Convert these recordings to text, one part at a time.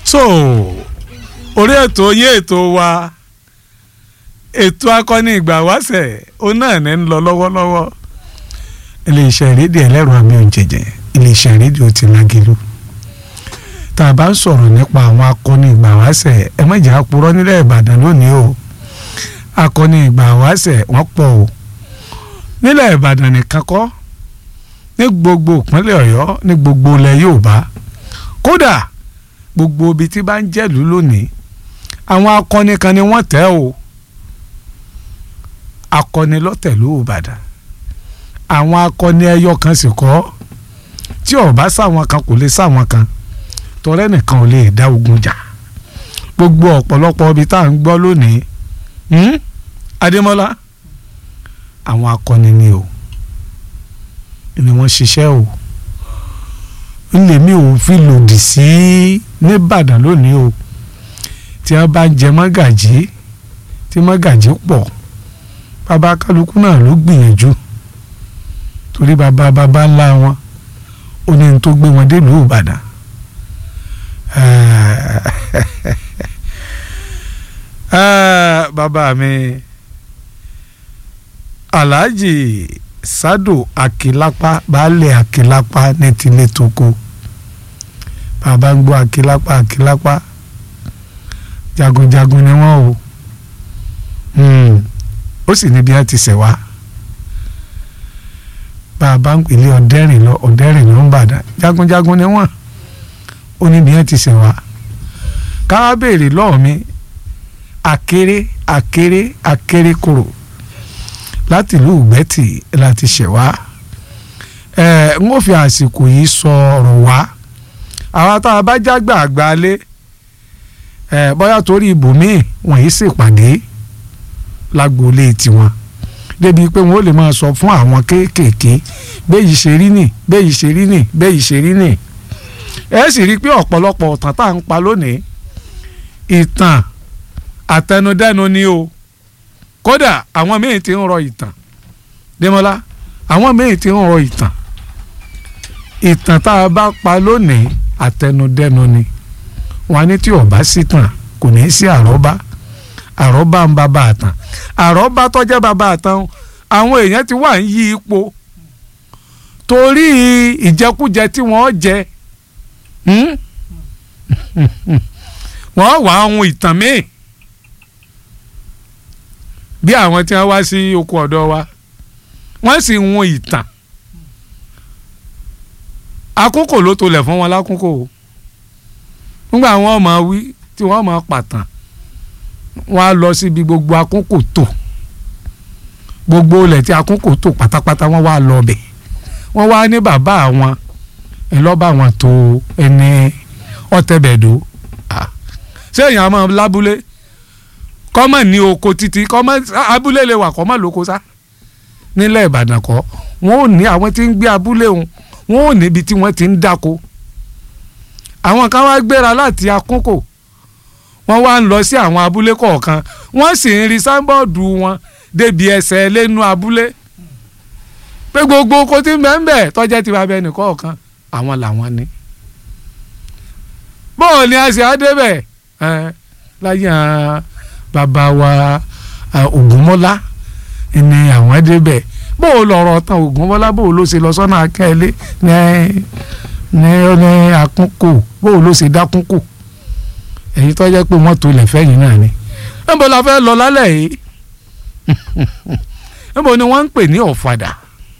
so orí ètò yín ètò wa ètò akọni ìgbà wáṣẹ̀ ó náà ní ń lọ lọ́wọ́lọ́wọ́ iléeṣẹ́ rédíò ẹlẹ́rọ àmì òjèjì iléeṣẹ́ rédíò ti lágìlú tá a bá ń sọ̀rọ̀ nípa àwọn akọni ìgbà wáṣẹ̀ ẹ má jẹ́ àpòrọ́ nílẹ̀ ìbàdàn lónìí o akọni ìgbà wáṣẹ̀ wọ́n pọ̀ o nílẹ̀ ìbàdàn nìkan kọ́ ní gbogbo ìpínlẹ̀ ọ̀yọ́ ní gbogbo ilẹ̀ yorùbá kódà gbogbo ibi tí bá ń jẹ́lú lónìí àwọn akọni kan ni wọ́n tẹ́ o akọni lọ́tẹ̀lú ìbàdàn àwọn akọni ẹyọ kan sì kọ́ tí ó bá sáwọn kan kò lè sáwọn kan tọrẹ nìkan ò lè dá ogun jà gbogbo ọ̀pọ̀lọpọ̀ ibi tá à ń gbọ́ lónìí adémọ́lá àwọn akọni ni o ni wọ́n ṣiṣẹ́ o ńlẹ̀mí ò fi lòdì sí nìbàdàn lónìí o tí wọ́n bá ń jẹ mọ́gàjí tí mọ́gàjí pọ̀ bàbá kálukú náà ló gbìyànjú torí bàbá bàbá ńlá wọn ó ní ní tó gbé wọn délùú ìbàdàn bàbá mi alhaji sado akilapa baálé akilapa ní tilé toko bàbá ń gbọ́ akilapa akilapa jagunjagun ni wọ́n o ó sì ní bí wọ́n ti ṣẹ̀ wá bàbá ń pèlè ọ̀dẹ́rìn lọ ọ̀dẹ́rìn ló ń bàdàn jagunjagun ni wọ́n ó ní bí wọ́n ti ṣẹ̀ wá káwá béèrè lọ́ọ̀ mi akéré akéré akéré kòrò láti ìlú ìgbẹ́tì láti ṣẹ̀ wá ẹ̀ ń ó fi àsìkò yìí sọ ọ̀rọ̀ wá àwa tá a bá jágbà àgbà lé ẹ̀ bóyá torí ibòmíì wọ̀nyí ṣèpàdé lágboolé tiwọn débi pé wọn ò lè máa sọ fún àwọn kéékèèké béyìí ṣe rí nì béyìí ṣe rí nì béyìí ṣe rí nì ẹ sì rí i pé ọ̀pọ̀lọpọ̀ ọ̀tàn tá à ń pa lónìí ìtàn àtẹnudẹ́nu ni o kódà àwọn míì ti ń rọ ìtàn Démọ́lá àwọn míì ti ń rọ ìtàn ìtàn tá a bá pa lónìí àtẹnudẹ́nu ni wọn ní tí ó bá sí tàn kò ní í sí àrọ́bá àrọ́bá ń bàbá àtàn àrọ́bá tọ́jẹ́ bàbá àtàn àwọn èèyàn ti wà ń yí ipò torí ìjẹkújẹ tí wọ́n jẹ wọ́n wà ohun ìtàn míì bí àwọn tí wọ́n wá sí oko ọ̀dọ́ wa wọ́n sì ń wọn ìtàn àkókò ló tolẹ̀ fún wọn lákòókò nígbà wọn máa wí tí wọ́n máa pàtàn wọ́n á lọ síbi gbogbo àkókò tó gbogbo ilẹ̀ tí àkókò tó pátápátá wọ́n wá lọ bẹ̀ wọ́n wá ní bàbá àwọn ẹ lọ́ bá wọn tó ẹni ọ̀tẹ̀bẹ̀dọ̀ ṣé èèyàn máa lábúlé kọ́mọ̀ ní oko títí kọ́mọ̀ abúlé lè wà kọ́mọ̀ lóko sá nílẹ̀ ìbàdàn kọ́ wọ́n ò ní àwọn tí ń gbé abúlé òun wọ́n ò níbi tí wọ́n ti ń dáko àwọn kan wá gbéra láti akókò wọ́n wá ń lọ sí àwọn abúlé kọ̀ọ̀kan wọ́n sì ń rí sáńbọ́ọ̀dù wọn débi ẹsẹ̀ lẹ́nu abúlé pé gbogbo oko tí mẹ́ńbẹ̀ tọ́jẹ́ ti bàbá ẹnì kọ̀ọ̀kan àwọn làwọn ní. bóò ni a ṣe á débẹ̀ láyé bàbá wa Ògúnmọ́lá ni àwọn débẹ̀ bóò lọ̀rọ̀ tán Ògúnmọ́lá bóò ló ṣe lọ sọ́nà akẹ́lẹ́ ní ní ní akúnkò bóò ló ṣe dákúnkò èyí tó jẹ́ pé wọ́n tó lẹ̀ fẹ́yìn náà ni níbo la fẹ́ lọ lálẹ́ yìí níbo ni wọ́n ń pè ní ọ̀fadà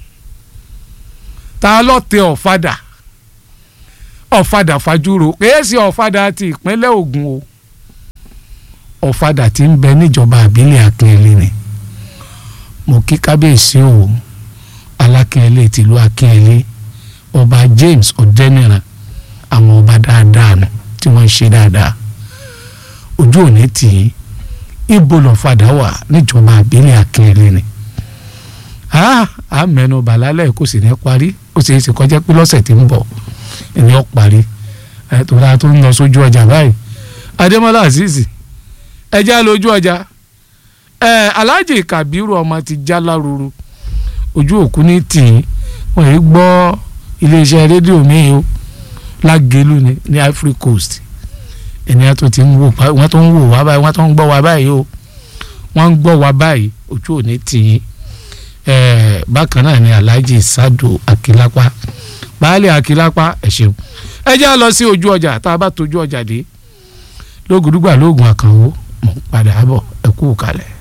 ta ló tẹ ọ̀fadà ọ̀fadà fajúro kìí ṣe ọ̀fadà ti ìpínlẹ̀ Ògùn o ọ̀fadà ti ń bẹ níjọba àbílẹ̀ Akínyẹlé ni mo kí kábíyèsí o Alákínyẹlé tìlú Akínyẹlé ọba James Ọ̀dẹ́nìràn àwọn ọba dáadáa nù tí wọ́n ń ṣe dáadáa ojú òní tì í ibo lọ́fadà wà níjọba àbílẹ̀ Akínyẹlé ni a mẹ́nu bàlálẹ̀ kò sì ní parí ó sì ṣe kọjá pé lọ́sẹ̀ tí ń bọ̀ ni ó parí tó dáa tó ń lọ sójú ọjà báyìí Adémọ́lá Azeez ẹjẹ́ lójú ọjà Alhaji Kabiru ọmọ ti já láruru ojú òkú ní tì í wọ́n yìí gbọ́ iléeṣẹ́ rédíò míì o lágẹ̀lú ní Ivory Coast ènìyàn tó ti ń wò wọ́n tó ń wò wá báyìí wọ́n tó ń gbọ́ wá báyìí o wọ́n ń gbọ́ wá báyìí ojú ò ní tì í bákan náà ni Alhaji Sadu Akilapa baálé Akilapa ẹ ṣeun ẹ jẹ́ á lọ sí ojú ọjà tá a bá tójú ọjà dé lógùdúgbà lóògùn àkànwó mọ̀ padà bọ̀ ẹ kú kalẹ̀.